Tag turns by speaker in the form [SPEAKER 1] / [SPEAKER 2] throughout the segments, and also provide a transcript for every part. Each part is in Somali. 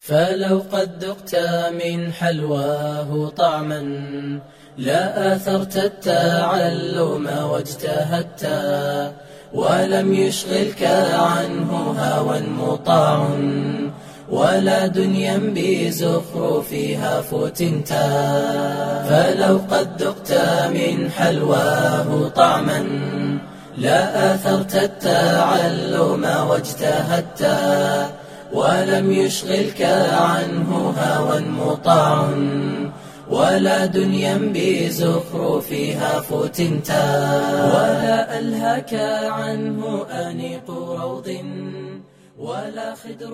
[SPEAKER 1] فلو قد ذقت من حلواه طعما لا آثرت التعلم واجتهدت ولم يشغلك عنه هوى مطاع ولا دنيا بزخرفها فتنت فلو قد ذقت من حلواه طعما لا آثرت التعلم واجتهدت ولم يشغلك عنه هوى مطاع ولا دنيا بزخرفها فتنت ولا ألهك عنه أنيق روض ولا خدر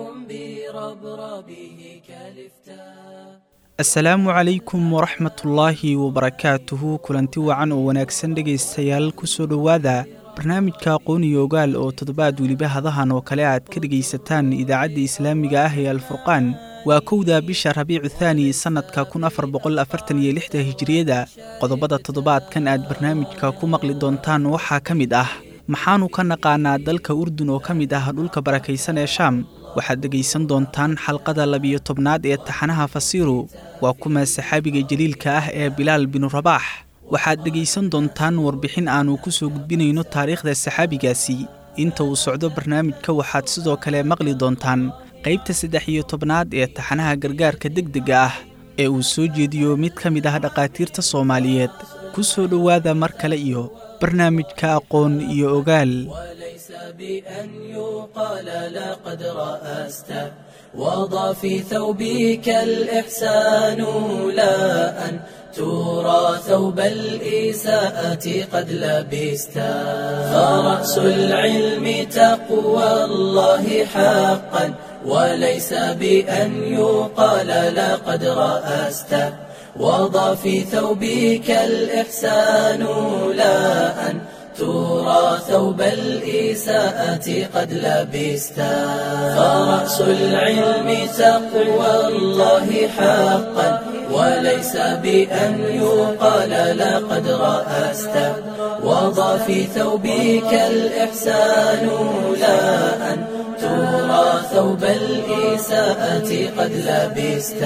[SPEAKER 1] بربربه كالفتا
[SPEAKER 2] asalaamu calaykum waraxmatullaahi wabarakaatuhu kulanti wacan oo wanaagsan dhegaystayaal ku soo dhowaada barnaamijka aqooniyo ogaal oo toddobaad weliba hadahan oo kale aad ka dhegaysataan idaacadda islaamiga ah ee alfurqaan waa kowda bisha rabiicu thaani sannadka kun afar boqol afartan iyo lixda hijiriyada qodobada toddobaadkan aad barnaamijka ku maqli doontaan waxaa ka mid ah maxaanu ka naqaanaa dalka urdun oo ka mid ah dhulka barakaysan ee shaam waxaad dhegaysan doontaan xalqada labiyo tobnaad ee taxanaha fasiiru waa kuma saxaabiga jaliilka ah ee bilaal binu rabaax waxaad dhegaysan doontaan warbixin aannu ku soo gudbinayno taariikhda saxaabigaasi inta uu socdo barnaamijka waxaad sidoo kale maqli doontaan qaybta saddex iyo tobnaad ee taxanaha gargaarka degdega ah ee uu soo jeediyo mid ka mid ah dhakhaatiirta soomaaliyeed ku soo dhowaada mar kale iyo barnaamijka aqoon iyo ogaal
[SPEAKER 1] وليس بأن يقال لقد رأست وضع في ثوبك الإحسان لا أن ترى ثوب الإساءة قد لبست فرأس العلم تقوى الله حقا وليس بأن يقال لقد رأست وضع في ثوبك الإحسان لا أن ترى ثوب الإساءة قد لبست فرأس العلم تقوى الله حقا وليس بأن يقال لقد رأست وضع في ثوبك الإحسان لا أن ترى ثوب الإساءة قد لبست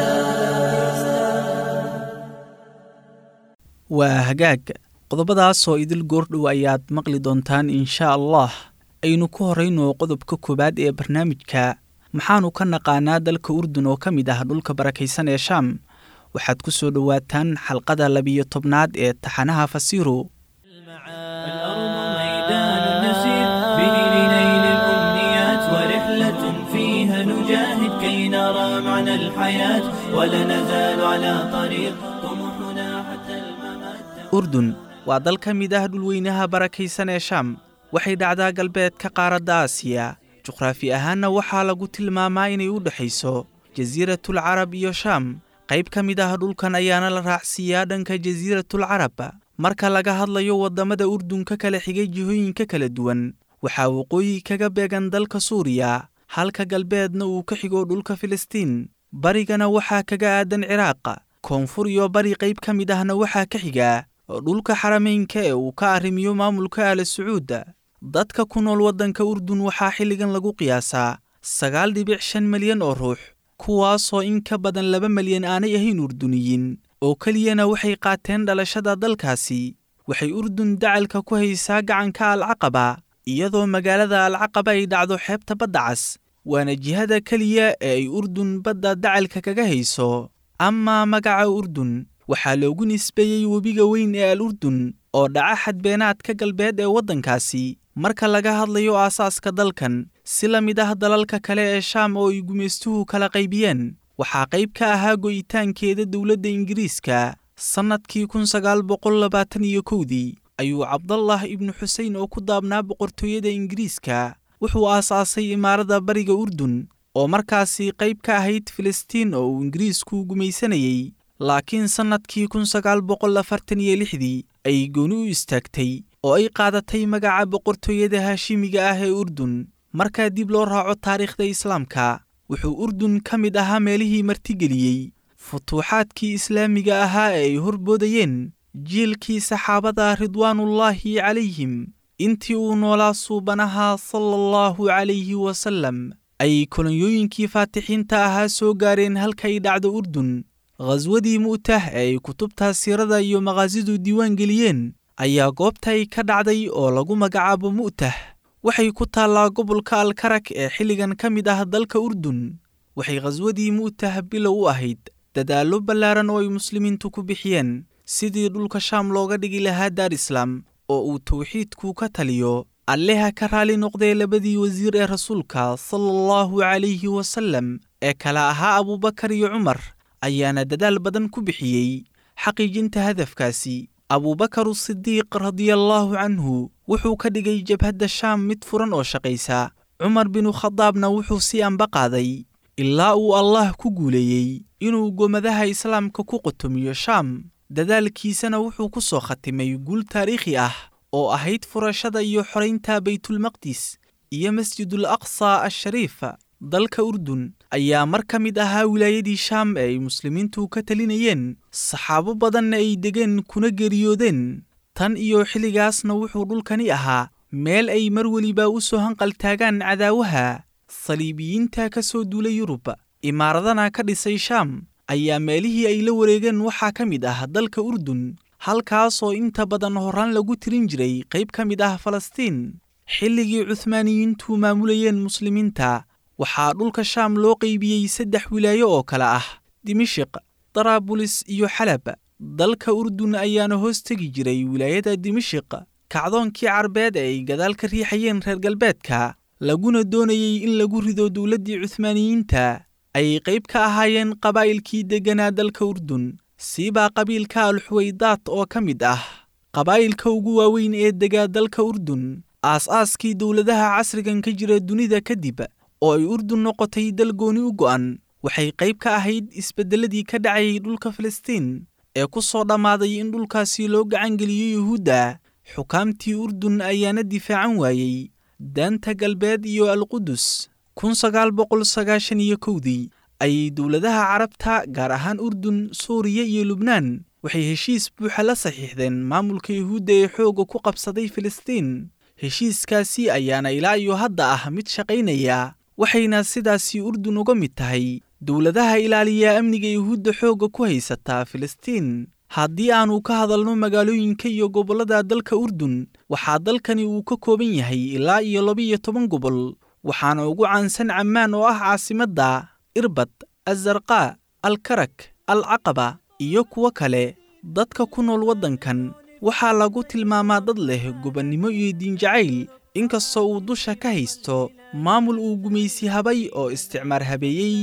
[SPEAKER 2] waa hagaag qodobadaasoo idil goordhow ayaad maqli doontaan inshaa allah aynu ku horrayno qodobka koowaad ee barnaamijka maxaanu ka naqaanaa dalka urdun oo ka mid ah dhulka barakaysan ee shaam waxaad ku soo dhowaataan xalqada labiyo tobnaad ee taxanaha fasiiru
[SPEAKER 3] الأرض ميدان نسير به لنيل الأمنيات ورحلة فيها نجاهد كي نرى معنى الحياة ولا نزال على طريق طموحنا حتى الممات
[SPEAKER 2] urdun waa dal ka mid ah dhulweynaha barakaysan ee shaam waxay dhacdaa galbeedka qaaradda aasiya juqraafi ahaanna waxaa lagu tilmaamaa inay u dhexayso jasiiratul carab iyo shaam qayb ka mid ah dhulkan ayaana la raacsiiyaa dhanka jasiiratul carab marka laga hadlayo waddamada urdun ka kala xigay jihooyinka kala duwan waxaa waqooyi kaga beegan dalka suuriya halka galbeedna uu ka xigo dhulka filistiin barigana waxaa kaga aadan ciraaq koonfur iyo bari qayb ka mid ahna waxaa ka xiga dhulka xarameynka ee uu ka arrimiyo maamulka aala sacuudda dadka ku nool waddanka urdun waxaa xilligan lagu qiyaasaa sagaal dhibic shan milyan oo ruux kuwaasoo in ka badan laba milyan aanay ahayn urduniyiin oo keliyana waxay qaateen dhalashada dalkaasi waxay urdun dacalka ku haysaa gacanka alcaqaba iyadoo magaalada alcaqaba ay dhacdo xeebta badda cas waana jihada keliya ee ay urdun badda dacalka kaga hayso amaa magaca urdun waxaa loogu nisbeeyey webiga weyn ee al urdun oo dhaca xadbeenaadka galbeed ee waddankaasi marka laga hadlayo aasaaska dalkan si la mid ah dalalka kale ee shaam oo ay gumaystuhu kala qaybiyeen waxaa qayb ka ahaa go'itaankeeda dowladda ingiriiska sannadkii kun sagaal boqol labaatan iyo kowdii ayuu cabdallah ibnu xusein oo ku daabnaa boqortooyada ingiriiska wuxuu aasaasay imaarada bariga urdun oo markaasi qayb ka ahayd filistiin oo uu ingiriisku gumaysanayey laakiin sannadkii kun sagaal boqol afartan iyo lixdii ayay gooni u istaagtay oo ay qaadatay magaca boqortooyada haashimiga ah ee urdun markaa dib loo raaco taariikhda islaamka wuxuu urdun ka mid ahaa meelihii martigeliyey futuuxaadkii islaamiga ahaa ee ay horboodayeen jiilkii saxaabada ridwaanullaahi calayhim intii uu noolaa suubanaha sala allahu calayhi wasallam ayay kolonyooyinkii faatixiinta ahaa soo gaareen halkay dhacdo urdun khaswadii mu'tah ee ay kutubta siirada iyo maqaasidu diiwaan geliyeen ayaa goobtay ka dhacday oo lagu magacaabo mu'tah waxay ku taallaa gobolka alkarak ee xilligan ka mid ah dalka urdun waxay khaswadii mu'tah bilow u ahayd dadaallo ballaaran oo ay muslimiintu ku bixiyeen sidii dhulka shaam looga dhigi lahaa daar islaam oo uu tawxiidku ka taliyo alleha ka raali noqdee labadii wasiir ee rasuulka sala allahu calayhi wasallam ee kala ahaa abuubakar iyo cumar ayaana dadaal badan ku bixiyey xaqiijinta hadafkaasi abuubakar sidiiq radiallaahu canhu wuxuu ka dhigay jabhadda shaam mid furan oo shaqaysa cumar binu khadaabna wuxuu sii anba qaaday ilaa uu allah ku guuleeyey inuu gomadaha islaamka ku qutumiyo shaam dadaalkiisana wuxuu ku soo khatimay guul taariikhi ah oo ahayd furashada iyo xoraynta baytulmaqdis iyo masjidul aqsa ashariif dalka urdun ayaa mar ka mid ahaa wilaayadii shaam ee ay muslimiintu ka talinayeen saxaabo badanna ay degeen kuna geeriyoodeen tan iyo xilligaasna wuxuu dhulkani ahaa meel ay mar weliba u soo hanqaltaagaan cadaawaha saliibiyiinta ka soo duulay yurub imaaradana ka dhisay shaam ayaa meelihii ay la wareegeen waxaa ka mid ah dalka urdun halkaasoo inta badan horaan lagu tirin jiray qayb ka mid ah falastiin xilligii cuhmaaniyiintu maamulayeen muslimiinta waxaa dhulka shaam loo qaybiyey saddex wilaayo oo kale ah dimishiq daraabulis iyo xalab dalka urdun ayaana hoos tegi jiray wilaayada dimishiq kacdoonkii carbeed ee ay gadaal ka riixayeen reer galbeedka laguna doonayey in lagu rido dowladdii cuhmaaniyiinta ayay qayb ka ahaayeen qabaa'ilkii degganaa dalka urdun siibaa qabiilka alxuwaydaat oo ka mid ah qabaa'ilka ugu waaweyn ee degaa dalka urdun aas-aaskii dowladaha casrigan ka jira dunida kadib oo ay urdun noqotay dal gooni u go'an waxay qayb ka ahayd isbeddelladii ka dhacayay dhulka falastiin ee ku soo dhammaaday in dhulkaasi loo gacangeliyo yuhuudda xukaamtii urdun ayaana difaacan waayey daanta galbeed iyo alqudus kun sagaal boqol sagaashan iyo kowdii ayay dowladaha carabta gaar ahaan urdun suuriya iyo lubnaan waxay heshiis buuxa la saxiixdeen maamulka yuhuudda ee xoogga ku qabsaday filistiin heshiiskaasi ayaana ilaa iyo hadda ah mid shaqaynaya waxayna sidaasi urdun uga mid tahay dowladaha ilaaliya amniga yuhuudda xoogga ku haysataa filistiin haddii aannu ka hadalno magaalooyinka iyo gobollada dalka urdun waxaa dalkani uu ka kooban yahay ilaa iyo laba-iyo toban gobol waxaana ugu caansan cammaan oo ah caasimadda irbad azarqaa alkarak alcaqaba iyo kuwo kale dadka ku nool waddankan waxaa lagu tilmaamaa dad leh gobannimo iyo diinjacayl inkastoo uu dusha ka haysto maamul uu gumaysi habay oo isticmaar habeeyey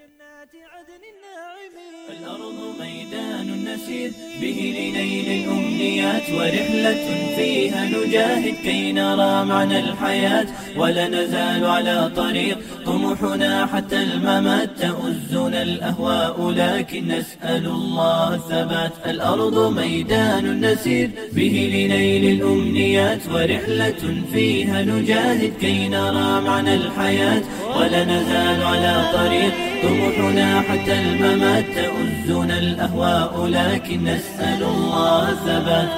[SPEAKER 3] الأرض ميدان نسير به لنيل الأمنيات ورحلة فيها نجاهد كي نرى معنى الحياة ولا نزال على طريق طموحنا حتى الممات تؤزنا الأهواء لكن نسأل الله الثبات الأرض ميدان نسير به لنيل الأمنيات ورحلة فيها نجاهد كي نرى معنى الحياة ولا نزال على طريق طموحنا حتى الممات تؤزنا الأهواء لكن نسأل الله الثبات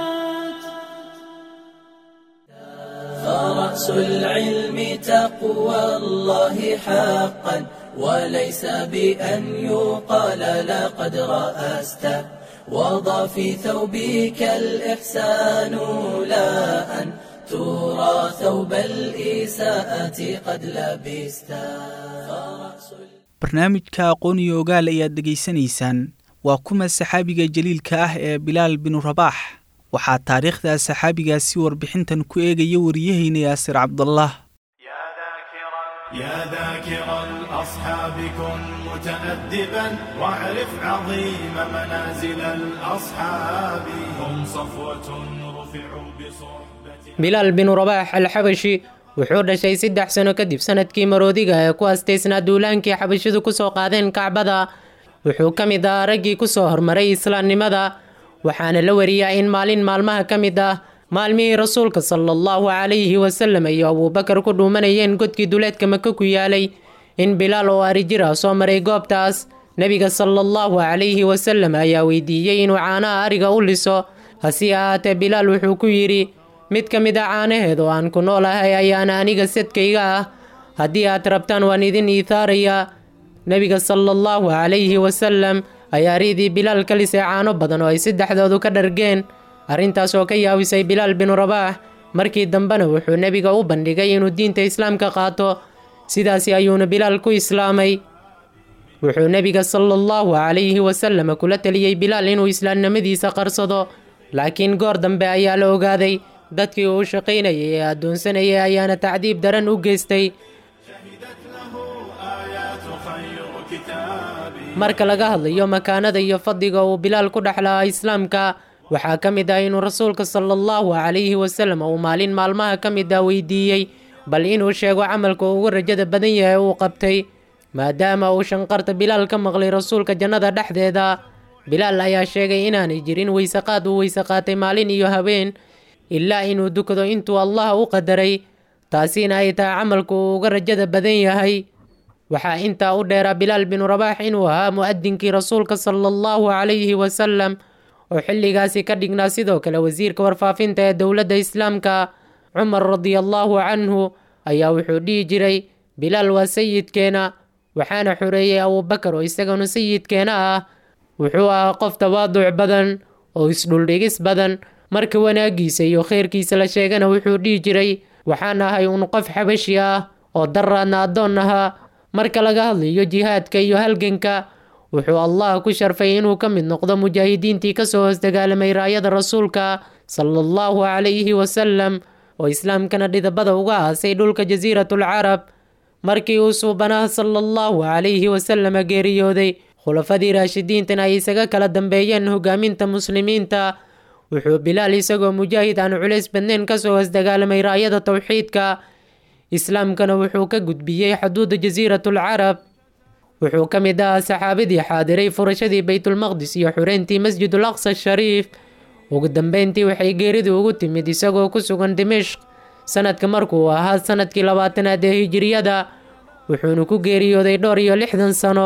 [SPEAKER 1] فرأس العلم تقوى الله حقا وليس بأن يقال لقد رأست وضع في ثوبك الإحسان لا أن ترى ثوب الإساءة قد لبست فرأس
[SPEAKER 2] barnaamijka aqoon iyo ogaal ayaad dhegaysanaysaan waa kuma saxaabiga jaliilka ah ee bilaal binu rabaax waxaa taariikhda saxaabigaasi warbixintan ku eegaya wariyahayna yaasir cabdallah
[SPEAKER 4] يا ذاكرا يا ذاكر الأصحاب كن متأدبا واعرف عظيم منازل الأصحاب هم صفوة رفعوا بصحبة
[SPEAKER 5] bilaal binu rabaax alxabashi wuxuu dhashay saddex sano kadib sanadkii maroodiga ee ku astaysnaa duulaankii xabashidu kusoo qaadeen kacbada wuxuu ka mid ahaa raggii kusoo hormaray islaamnimada waxaana la wariyaa in maalin maalmaha ka mid ah maalmihii rasuulka sala allahu calayhi wasalam iyo abuubakar ku dhuumanayeen godkii duleedka maka ku yaalay in bilaal oo arijir ah soo maray goobtaas nebiga sala allahu calayhi wasalam ayaa weydiiyey inuu caanaha ariga u liso hase ahaatee bilaal wuxuu ku yidhi mid ka mid a caanaheed oo aan ku noolahay ayaana aniga sadkayga ah haddii aad rabtaan waan idin iithaarayaa nebiga sala allahu calayhi wasalam ayaa riidii bilaal ka lisay caano badan oo ay saddexdoodu ka dhargeen arrintaas oo ka yaawisay bilaal binu rabaax markii dambena wuxuu nebiga u bandhigay inuu diinta islaamka qaato sidaasi ayuuna bilaal ku islaamay wuxuu nebiga sala allahu calayhi wasalam kula teliyey bilaal inuu islaamnimadiisa qarsado laakiin goor dambe ayaa la ogaaday dadkii uu shaqaynayay ee addoonsanayay ayaana tacdiib daran u geystay marka laga hadlayo makaanada iyo fadliga uu bilaal ku dhexlahaa islaamka waxaa ka mid ah inuu rasuulka sala allahu calayhi wasalam uu maalin maalmaha ka mid ah weydiiyey bal inuu sheego camalka ugu rajada badan yahay uu qabtay maadaama uu shanqarta bilaal ka maqlay rasuulka jannada dhexdeeda bilaal ayaa sheegay inaanay jirin weysaqaad uu weyse qaatay maalin iyo habeen ilaa inuu dukado intuu allah u qadaray taasina ay tahay camalku uu uga rajada badan yahay waxaa intaa u dheeraa bilaal binu rabaax inuu ahaa mu'adinkii rasuulka sala allahu calayhi wasalam oo xilligaasi ka dhignaa sidoo kale wasiirka warfaafinta ee dowladda islaamka cumar radiallahu canhu ayaa wuxuu dhihi jiray bilaal waa sayidkeena waxaana xoreeyey abuubakar oo isaganu sayidkeena ah wuxuu ahaa qof tawaaduc badan oo isdhuldhigis badan marka wanaagiisa iyo khayrkiisa la sheegana wuxuu dhihi jiray waxaan ahay un qof xabashi ah oo daraadna addoon ahaa marka laga hadlayo jihaadka iyo halganka wuxuu allah ku sharfay inuu ka mid noqdo mujaahidiintii kasoo hoos dagaalamay raayada rasuulka sala allahu calayhi wasalam oo islaamkana dhidabada uga aasay dhulka jasiiratul carab markii uu suubanaha sala allahu calayhi wasalama geeriyooday khulafadii raashidiintana ay isaga kala dambeeyeen hogaaminta muslimiinta wuxuu bilaal isagoo mujaahid aan culays badnayn kasoo hoos dagaalamay raayada towxiidka islaamkana wuxuu ka gudbiyey xuduudda jasiiratul carab wuxuu ka mid ahaa saxaabadii xaadiray furashadii baytulmaqdis iyo xureyntii masjidul aqsa shariif ugu dambeyntii waxay geeridu ugu timid isagoo ku sugan dimishq sanadka markuu ahaa sanadkii labaatanaad ee hijiriyada wuxuuna ku geeriyooday dhowr iyo lixdan sano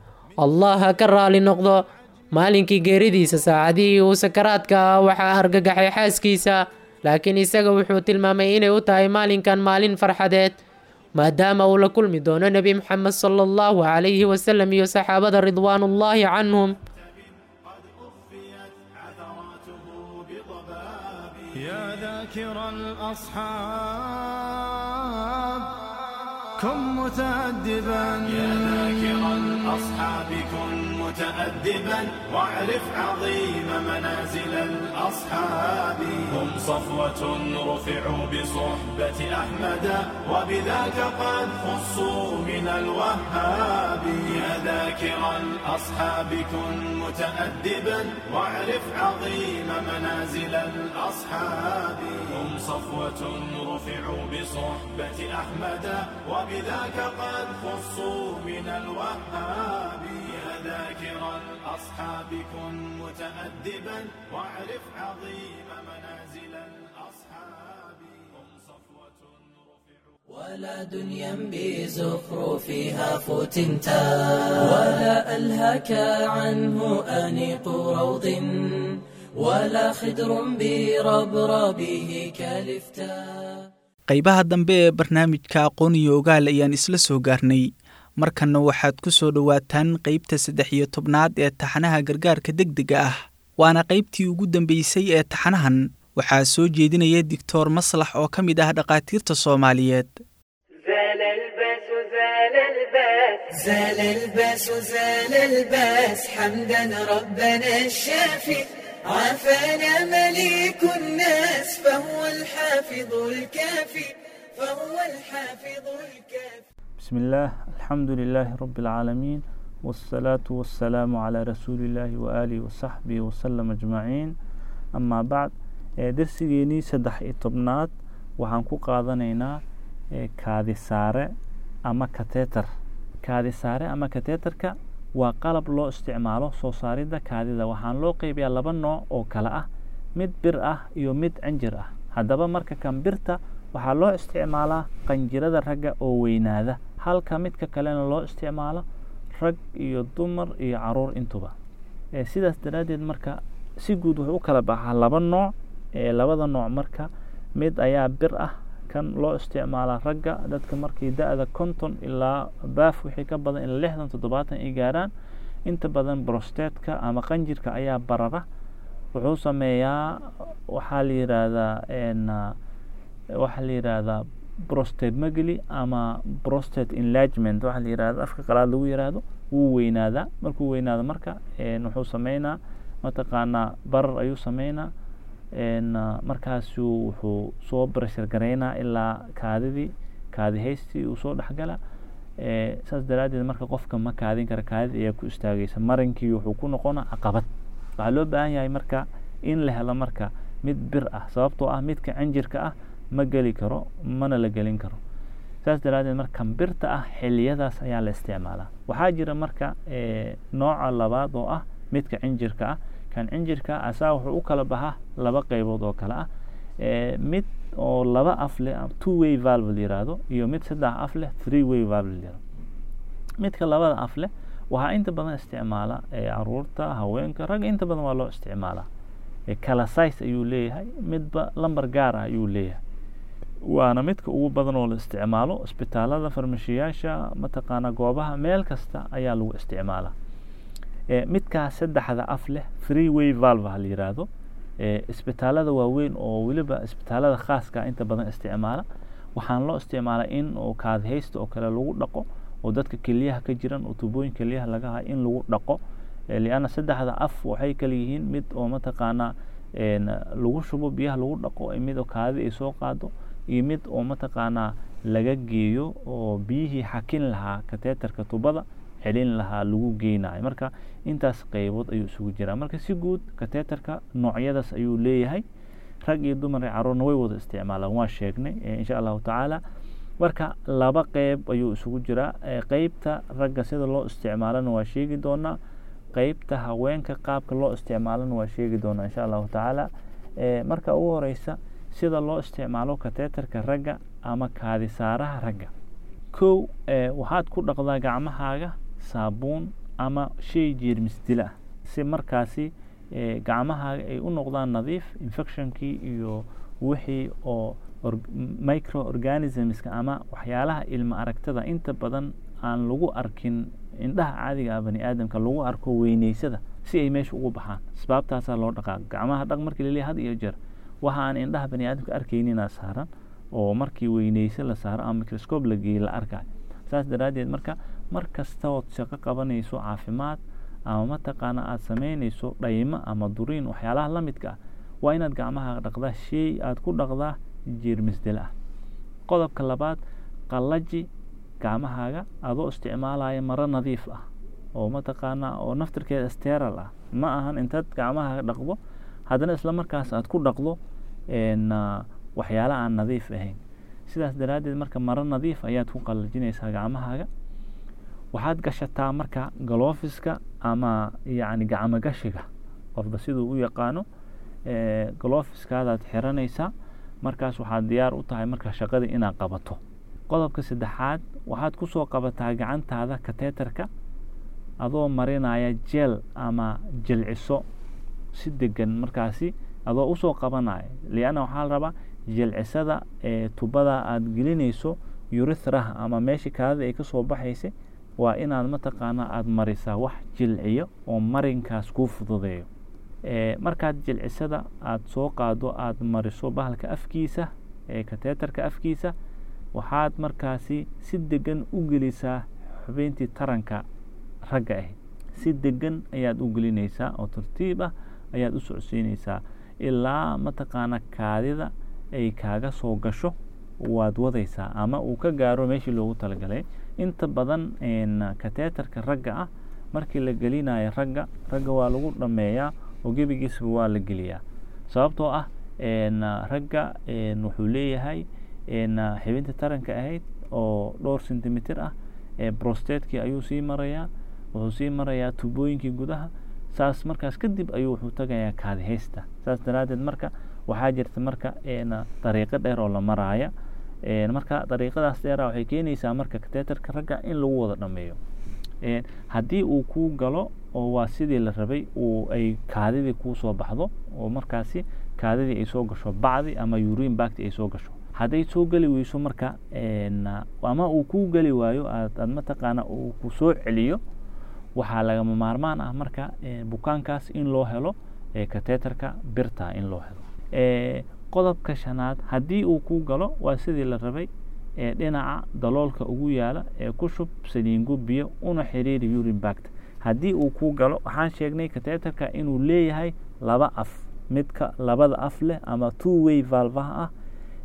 [SPEAKER 5] allah ha ka raali noqdo maalinkii geeridiisa saacadihii uu sakaraadka ah waxaa argagaxay xaaskiisa laakiin isaga wuxuu tilmaamay inay u tahay maalinkan maalin farxadeed maadaama uu la kulmi doono nebi moxamed sala allahu calayhi wasalam iyo saxaabada ridwaanullaahi canhum
[SPEAKER 4] يا ذاكر الأصحاب كن متأدبا يا ذاكر الأصحاب كن متأدبا واعرف عظيم منازل الأصحاب هم صفوة رفعوا بصحبة أحمد وبذاك قد خصوا من الوهاب يا ذاكر الأصحاب كن متأدبا واعرف عظيم منازل الأصحاب هم صفوة رفعوا بصحبة أحمد وبذاك قد خصوا من الوهاب يا ذاكر الأصحاب كن متأدبا واعرف عظيم منازل الأصحاب هم صفوة
[SPEAKER 1] ولا دنيا بزخرفها فتنتا ولا ألهك عنه أنيق روض ولا خدر بربربه كالفتا
[SPEAKER 2] qaybaha dambe ee barnaamijka aqoon iyo ogaal ayaan isla soo gaarnay markanna waxaad ku soo dhowaataan qaybta saddex iyo tobnaad ee taxanaha gargaarka degdega ah waana qaybtii ugu dambeysay ee taxanahan waxaa soo jeedinaya doctor maslax oo ka mid ah dhakhaatiirta soomaaliyeed
[SPEAKER 6] زال الباس زال الباس
[SPEAKER 1] زال الباس زال الباس حمدا ربنا الشافي عافانا مليك الناس فهو الحافظ الكافي فهو الحافظ الكافي
[SPEAKER 7] بسم الله الحمد لله رب العالمين والصلاة والسلام على رسول الله وآله وصحبه وسلم أجمعين أما بعد ee darsigeenii saddex iyo tobnaad waxaan ku qaadanaynaa ee kaadi saare ama kateetar kaadi saare ama kateetarka waa qalab loo isticmaalo soo saaridda kaadida waxaan loo qeybiyaa laba nooc oo kale ah mid bir ah iyo mid canjir ah haddaba marka kan birta waxaa loo isticmaalaa qanjirada ragga oo weynaada halka midka kalena loo isticmaalo rag iyo dumar iyo caruur intuba ee sidaas daraaddeed marka si guud wuxuu u kala baxaa laba nooc ee labada nooc marka mid ayaa bir ah kan loo isticmaalaa ragga dadka markii da-da konton ilaa baaf wixii ka badan ilaa lixdan toddobaatan ay gaaraan inta badan brostetka ama qanjirka ayaa barara wuxuu sameeyaa waxaa la yiraahdaa waxaa la yiraahdaa prostate magli ama prostate enlargement waxaa la yirahda afka qalaad lagu yiraahdo wuu weynaadaa markuu weynaado marka wuxuu sameynaa mataqaanaa barar ayuu sameynaa markaasu wuxuu soo breshar gareynaa ilaa kaadidii kaadi haystii uu soo dhexgala saas daraaddeed marka qofka ma kaadin kara kaadida ayaa ku istaagaysa marinkii wuxuu ku noqonaa caqabad waxaa loo baahan yahay marka in la helo marka mid bir ah sababtoo ah midka cinjirka ah ma geli karo mana la gelin karo saas daraaddeed marka birta ah xiliyadaas ayaa la isticmaalaa waxaa jira marka nooca labaad oo ah midka cinjirka ah kan cinjirka asaa wuxuu u kala baxaa laba qeybood oo kale ah mid oo laba af leh two way valve la yiraahdo iyo mid saddex af leh three way valve la yiraahdo midka labada af leh waxaa inta badan isticmaala caruurta haweenka ragga inta badan waa loo isticmaalaa kala size ayuu leeyahay midba lambar gaar ah ayuu leeyahay waana midka ugu badan oo la isticmaalo isbitaalada farmashiyaasha mataqaana goobaha meel kasta ayaa lagu isticmaalaa midkaa saddexda af leh three way valve ha la yiraahdo isbitaalada waaweyn oo weliba isbitaalada khaaska inta badan isticmaala waxaan loo isticmaalaa in oo kaadihaysta oo kale lagu dhaqo oo dadka keliyaha ka jiran oo tubooyin keliyaha laga hayo in lagu dhaqo lianna saddexda af waxay kala yihiin mid oo mataqaanaa lagu shubo biyaha lagu dhaqo mid oo kaadida ay soo qaado iyo mid oo mataqaanaa laga geeyo oo biyihii xakin lahaa kateetarka tubada celin lahaa lagu geynayo marka intaas qeybood ayuu isugu jiraa marka si guud kateetarka noocyadaas ayuu leeyahay rag iyo dumar iyo caruurna way wada isticmaalaan waa sheegnay insha allahu tacaala marka laba qeyb ayuu isugu jiraa qeybta ragga sida loo isticmaalana waa sheegi doonaa qeybta haweenka qaabka loo isticmaalana waa sheegi doonaa insha allahu tacaala marka ugu horeysa sida loo isticmaalo kateetarka ragga ama kaadisaaraha ragga kow waxaad ku dhaqdaa gacmahaaga saabuun ama shay jeermis dila ah si markaasi gacmahaaga ay u noqdaan nadiif infectionkii iyo wixii oo micro organismska ama waxyaalaha ilma aragtada inta badan aan lagu arkin indhaha caadiga ah bani aadamka lagu arko weyneysada si ay meesha ugu baxaan asbaabtaasaa loo dhaqaa gacmaha dhaq markii laleeyahay had iyo jeer waxa aan indhaha bani aadamka arkayninaa saaran oo markii weyneyse la saaro ama microscope la geeyey la arkayo saas daraaddeed marka mar kasta ood shaqo qabanayso caafimaad ama mataqaana aada sameynayso dhaymo ama duriin waxyaalaha la midka ah waa inaad gacmaha dhaqdaa shay aada ku dhaqdaa jeermisdel ah qodobka labaad qallaji gacmahaaga adoo isticmaalaya maro nadiif ah oo mataqaanaa oo naftirkeeda steral ah ma ahan intaad gacmahaaga dhaqdo haddana isla markaas aad ku dhaqdo waxyaala aan nadiif ahayn sidaas daraaddeed marka maro nadiif ayaad ku qallajinaysaa gacmahaaga waxaad gashataa marka galofiska ama yacni gacmo gashiga qofba siduu u yaqaano galofiskaadaad xiranaysaa markaas waxaad diyaar u tahay marka shaqadii inaad qabato qodobka saddexaad waxaad kusoo qabataa gacantaada kateetarka adoo marinaya jeel ama jilciso si degan markaasi adoo usoo qabanaya lianna waxaa la rabaa jilcisada ee tubada aada gelinayso urithraha ama meeshii kaadida ay kasoo baxaysa waa inaad mataqaanaa aada marisaa wax jilciyo oo marinkaas kuu fududeeyo markaad jilcisada aada soo qaado aada mariso bahalka afkiisa ee kateetarka afkiisa waxaad markaasi si degan u gelisaa xubeyntii taranka ragga ahayd si degan ayaad u gelinaysaa oo tartiib ah ayaad u socodsiinaysaa ilaa mataqaana kaadida ay kaaga soo gasho waad wadaysaa ama uu ka gaaro meeshii loogu talagalay inta badan kateetarka ragga ah markii la gelinayo ragga ragga waa lagu dhameeyaa oo gebigiisba waa la geliyaa sababtoo ah ragga wuxuu leeyahay xibinta taranka ahayd oo dhowr centimeter ah brostatekii ayuu sii marayaa wuxuu sii marayaa tubooyinkii gudaha saas markaas kadib ayuu wuxuu tagayaa kaadihaysta saas daraaddeed marka waxaa jirta marka dariiqo dheer oo la maraaya marka dariiqadaas dheera waxay keenaysaa marka kateetarka ragga in lagu wada dhameeyo haddii uu kuu galo oo waa sidii la rabay uu ay kaadidii kuu soo baxdo oo markaasi kaadidii ay soo gasho bacdi ama urin bacti ay soo gasho hadday soo geli weyso marka ama uu kuu geli waayo aad mataqaana uu ku soo celiyo waxaa lagama maarmaan ah marka bukaankaas in loo helo kateterka birta in loo helo qodobka shanaad haddii uu kuu galo waa sidii la rabay dhinaca daloolka ugu yaala ee ku shub saliingo biyo una xiriiri urinbact haddii uu kuu galo waxaan sheegnay kateterka inuu leeyahay laba af midka labada af leh ama two way valvaha ah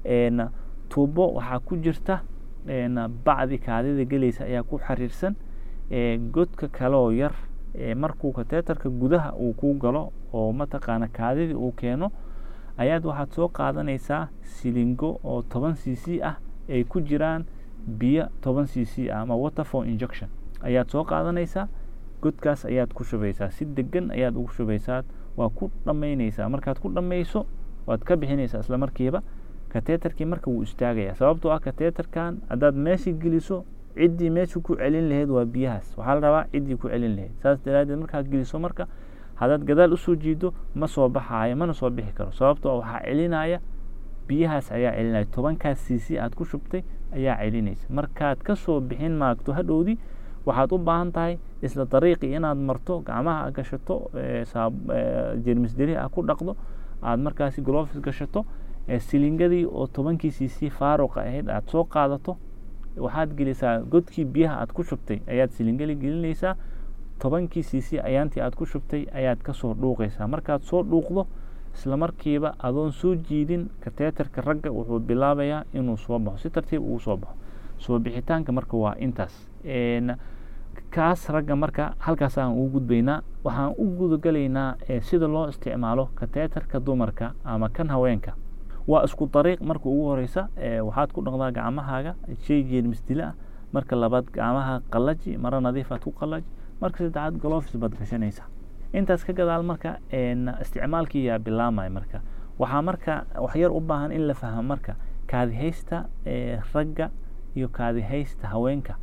[SPEAKER 7] tuubo waxaa ku jirta bacdi kaadida gelaysa ayaa ku xiriirsan godka kaleoo yar markuu kateterka gudaha uu kuu galo oo mataqaana kaadidii uu keeno ayaad waxaad soo qaadanaysaa silingo oo toban c c ah ay ku jiraan biyo toban c c ah ama waterfor injection ayaad soo qaadanaysaa godkaas ayaad ku shubaysaa si degan ayaad ugu shubaysaa waa ku dhammaynaysaa markaad ku dhammayso waad ka bixinaysaa isla markiiba kateterkii marka wuu istaagaya sababtoo ah kateterkan haddaad meeshii geliso ciddii meesha ku celin lahayd waa biyahaas waxaa la rabaa ciddii ku celin lahayd saas daraadeed markaad geliso marka haddaad gadaal usoo jiido ma soo baxaayo mana soo bixi karo sababtoo waxaa celinaya biyahaas ayaa celinaya tobankaas cc aad ku shubtay ayaa celinaysa markaad kasoo bixin maagto hadhowdii waxaad u baahan tahay isla dariiqii inaad marto gacmaha gashato jermis deri ah ku dhaqdo aad markaasi glofis gashato silingadii oo tobankii cc faaruqa ahayd aad soo qaadato waxaad gelisaa godkii biyaha aad ku shubtay ayaad silingali gelinaysaa tobankii cc ayaantii aad ku shubtay ayaad kasoo dhuuqaysaa markaad soo dhuuqdo isla markiiba adoon soo jiidin kateterka ragga wuxuu bilaabayaa inuu soo baxo si tartiib ugu soo baxo soo bixitaanka marka waa intaas kaas ragga marka halkaas aan ugu gudbaynaa waxaan u gudagalaynaa sida loo isticmaalo kateterka dumarka ama kan haweenka waa isku dariiq marka ugu horeysa waxaad ku dhaqdaa gacmahaaga shay jeermis dila ah marka labaad gacmaha qallaji maro nadiifaad ku qallaji marka saddexaad glofis baad gashanaysaa intaas ka gadaal marka isticmaalkii yaa bilaamaya marka waxaa marka waxyar u baahan in la fahmo marka kaadihaysta ragga iyo kaadihaysta haweenka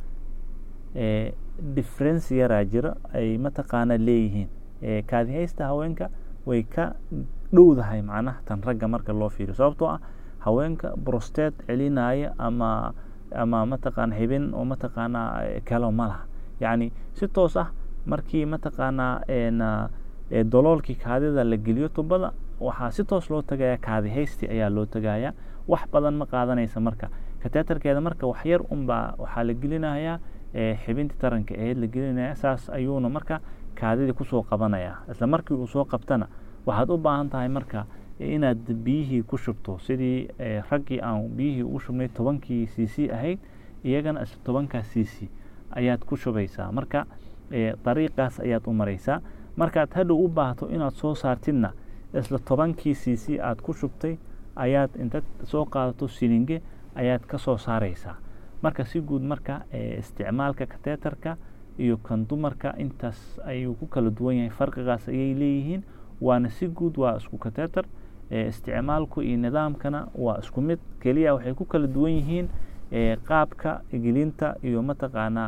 [SPEAKER 7] difference yaraa jira ay mataqaana leeyihiin kaadihaysta haweenka way ka dhowdahay macnaha tan ragga marka loo fiiriyo sababtoo ah haweenka brosteed celinaya ama ama mataqaana xibin oo mataqaanaa kalo ma laha yacni si toos ah markii mataqaanaa doloolkii kaadida la geliyo tubada waxaa si toos loo tagaya kaadihaysti ayaa loo tagaya wax badan ma qaadanaysa marka kateterkeeda marka waxyar unbaa waxaa la gelinayaa xibintii taranka aheyd la gelinaya saas ayuuna marka kaadidii kusoo qabanaya isla markii uu soo qabtana waxaad u baahan tahay marka inaad biyihii ku shubto sidii raggii aan biyihii ugu shubnay tobankii c c ahayd iyagana isla tobankaa c c ayaad ku shubaysaa marka dariiqaas ayaad u maraysaa markaad hadhow u baahto inaad soo saartidna isla tobankii c c aad ku shubtay ayaad intaad soo qaadato silinge ayaad ka soo saaraysaa marka si guud marka isticmaalka kateterka iyo kan dumarka intaas ayuu ku kala duwan yahay farqigaas ayay leeyihiin waana si guud waa isku kateter isticmaalku iyo nidaamkana waa isku mid keliya waxay ku kala duwan yihiin qaabka gelinta iyo mataqaanaa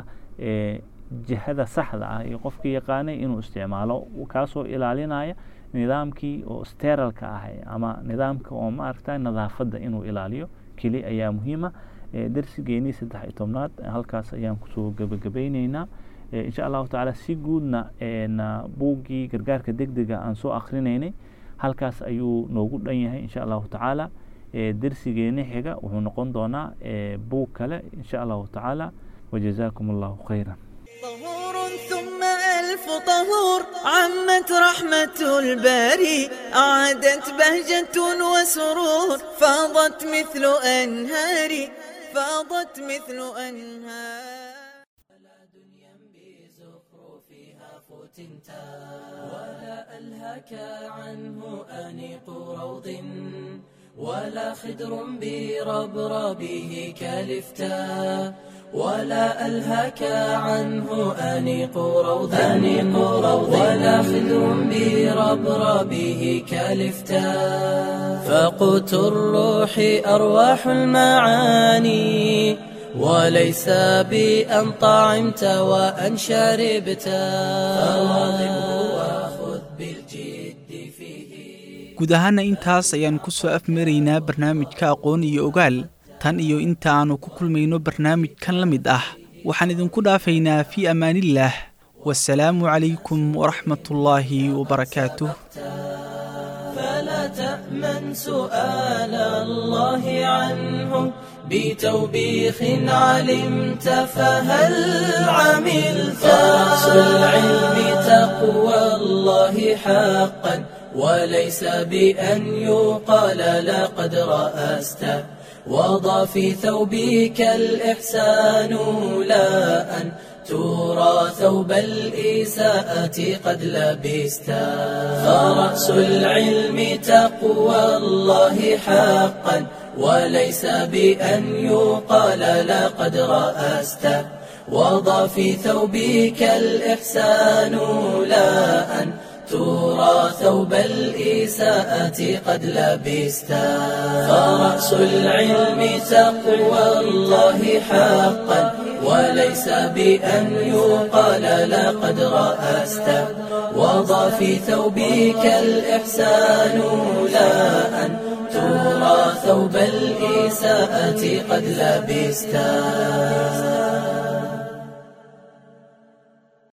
[SPEAKER 7] jihada saxda ah iyo qofkii yaqaanay inuu isticmaalo kaasoo ilaalinaya nidaamkii oo steralka ah ama nidaamka oo maaragta nadaafadda inuu ilaaliyo keli ayaa muhiima darsigeenii saddex iyo tobnaad halkaas ayaan kusoo gebagabayneynaa insha allahu tacaala si guudna buuggii gargaarka degdega aan soo akrinaynay halkaas ayuu noogu dhan yahay insha allahu tacaala darsigeeni xiga wuxuu noqon doonaa buug kale insha allahu tacaala wajazaakum allahu khayra
[SPEAKER 1] طهور ثم ألف طهور عمت رحمة الباري أعادت بهجة وسرور فاضت مثل أنهار فاضت مثل أنهار
[SPEAKER 3] ولا ألهك عنه أنيق روض ولا خدر بربربه كالفتاء ولا ألهك عنه أنيق روض أنيق روض ولا خدر بربربه كالفتاء فقوت الروح أرواح المعاني وليس بأن طعمت وأن شربت فواظبه وخذ بالجد فيه
[SPEAKER 2] guud ahaana intaas ayaan ku soo afmaraynaa barnaamijka aqoon iyo ogaal tan iyo inta aannu ku kulmayno barnaamijkan la mid ah waxaan idinku dhaafaynaa fii ammaanillaah wasalaamu calaykum waraxmatullaahi wabarakaatuh
[SPEAKER 3] فلا تأمن سؤال الله عنه بتوبيخ علمت فهل عملت رأس العلم تقوى الله حقا وليس بأن يقال لقد رأست وضع في ثوبك الإحسان لا أن ترى ثوب الإساءة قد لبست فرأس العلم تقوى الله حقا وليس بأن يقال لقد رأست وضع في ثوبك الإحسان لا أن ترى ثوب الإساءة قد لبست فرأس العلم تقوى الله حقا وليس بأن يقال لقد رأست وضع في ثوبك الإحسان لا أن ترى ثوب الإساءة قد لبست